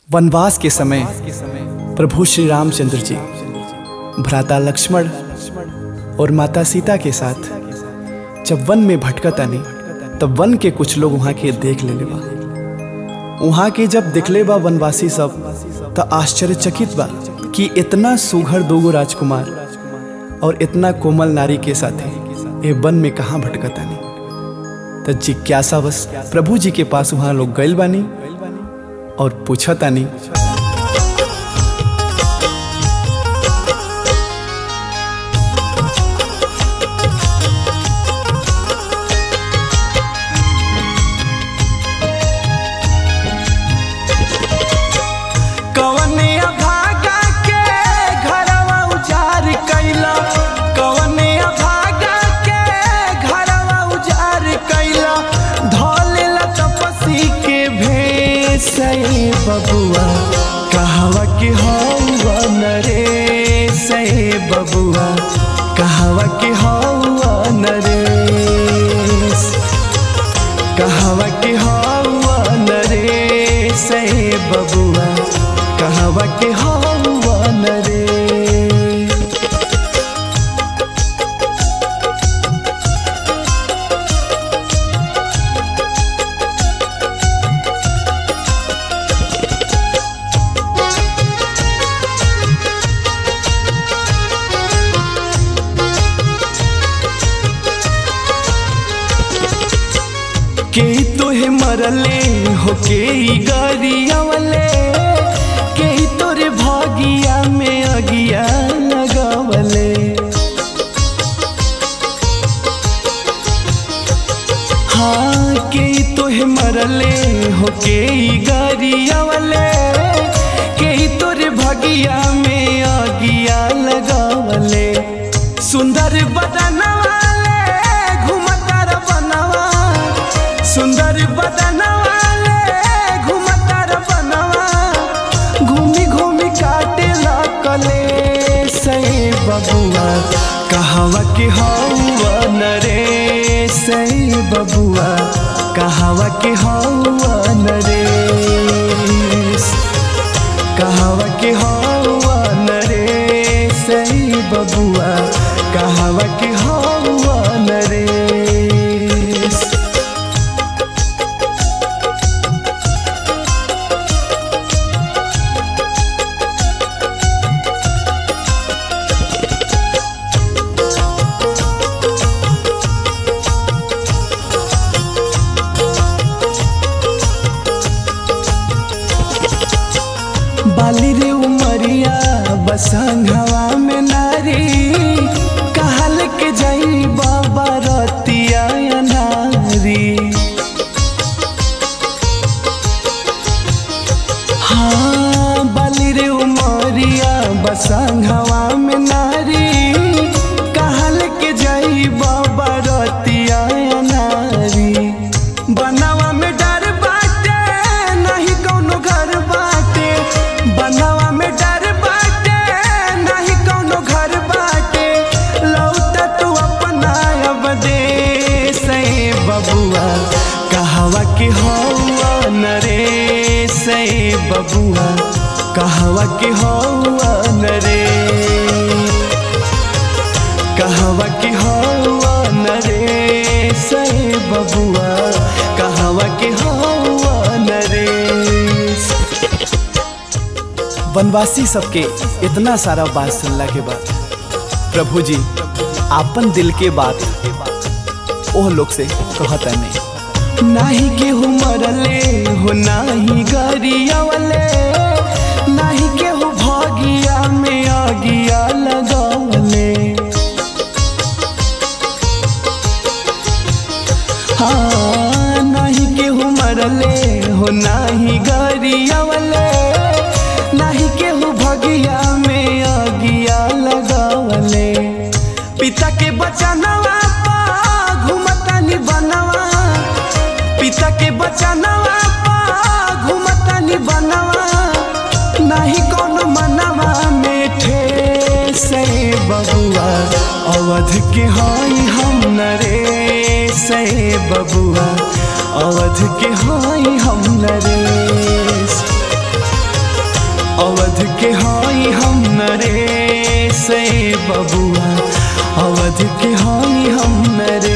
वनवास के समय प्रभु श्री रामचंद्र जी भ्राता लक्ष्मण और माता सीता के साथ जब वन में भटकतानी तब वन के कुछ लोग वहाँ के देख ले बा वहाँ के जब दिखले बा वनवासी सब तो आश्चर्यचकित बा कि इतना सुघर दोगो राजकुमार और इतना कोमल नारी के साथ ये वन में कहाँ भटकतानी तो जिज्ञासा बस प्रभु जी के पास वहाँ लोग गए बानी और पूछतानी कवने अभागा के घरवा उजाड़ कैला कवने अभागा के घरवा उजाड़ कैला धोलेला तपसी के भेष ए बबुआ कहवा के हौवा नरेश ए बबुआ कहवा के हौवा नरेश कहवा के हौवा नरेश ए बबुआ कहवा के हौवा नरेश के तोहे मरले हो के ई गरियावले के तोरे भागिया में अगिया लगावले हाँ के तोहे मरले हो के ई गरियावले के तोरे भागिया में अगिया लगावले सुंदर बदनवाले घुमतर बनवा सुंदर बदनवाले घुमतर बनवा घूमी घूमी काटे कले सही बबुआ कहवा के हौवा नरे सही बबुआ कहवा के हौवा नरेश कहवा के हौवा नरे सही बबुआ कहवा के हौवा नरेश बाली रे उमरिया बसंघवा में नारी कहल के जाई बाबा रतिया नारी हाँ बाली रे उमरिया बसंघवा में नारी कहल के जाई बाबा रतिया नारी बनवा में डर बाटे नहीं कौनो घर बाटे बनवा में डर बाटे नहीं कौनो घर बाटे लौटा तू अपना अब देश ए बबुआ कहवा के हौवा नरेश ए बबुआ कहवा के हौवा नरेश कहवा के हौवा नरेश ए बबुआ कहवा के हौवा नरेश वनवासी सबके इतना सारा बात सुनला के बाद प्रभु जी आपन दिल के बात ओह लोग से कहता नहीं नाही केहू मरले हो नाही गरियावले नाही केहू भागिया में आगिया लगावले हाँ नाही केहू मरले हो नाही गरियावले नाही केहू भगिया में आगिया लगावले पिता के बचनवा पा घुमतानी बनवा पिता के बचनवा पा घुमतानी बनवा नहीं कौनो मनवा में ठेस ए बबुआ अवध के हई हम नरे से बबुआ अवध के हई हम नरेश बबुआ अवध के हाई हम नरेश